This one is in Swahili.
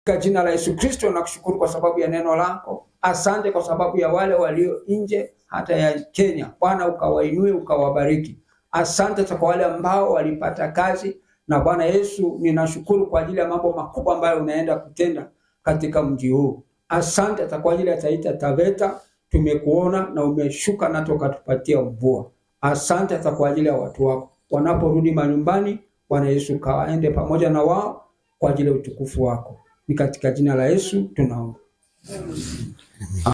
katika jina la Yesu Kristo nakushukuru kwa sababu ya neno lako. Asante kwa sababu ya wale walio nje hata ya Kenya. Bwana ukawainue ukawabariki. Asante kwa wale ambao walipata kazi, na Bwana Yesu ninashukuru kwa ajili ya mambo makubwa ambayo unaenda kutenda katika mji huu. Asante hata kwa ajili ya Taita Taveta, tumekuona na umeshuka na tukatupatia mvua. Asante hata kwa ajili ya watu wako wanaporudi manyumbani. Bwana Yesu kawaende pamoja na wao kwa ajili ya utukufu wako. Ni katika jina la Yesu tunaomba.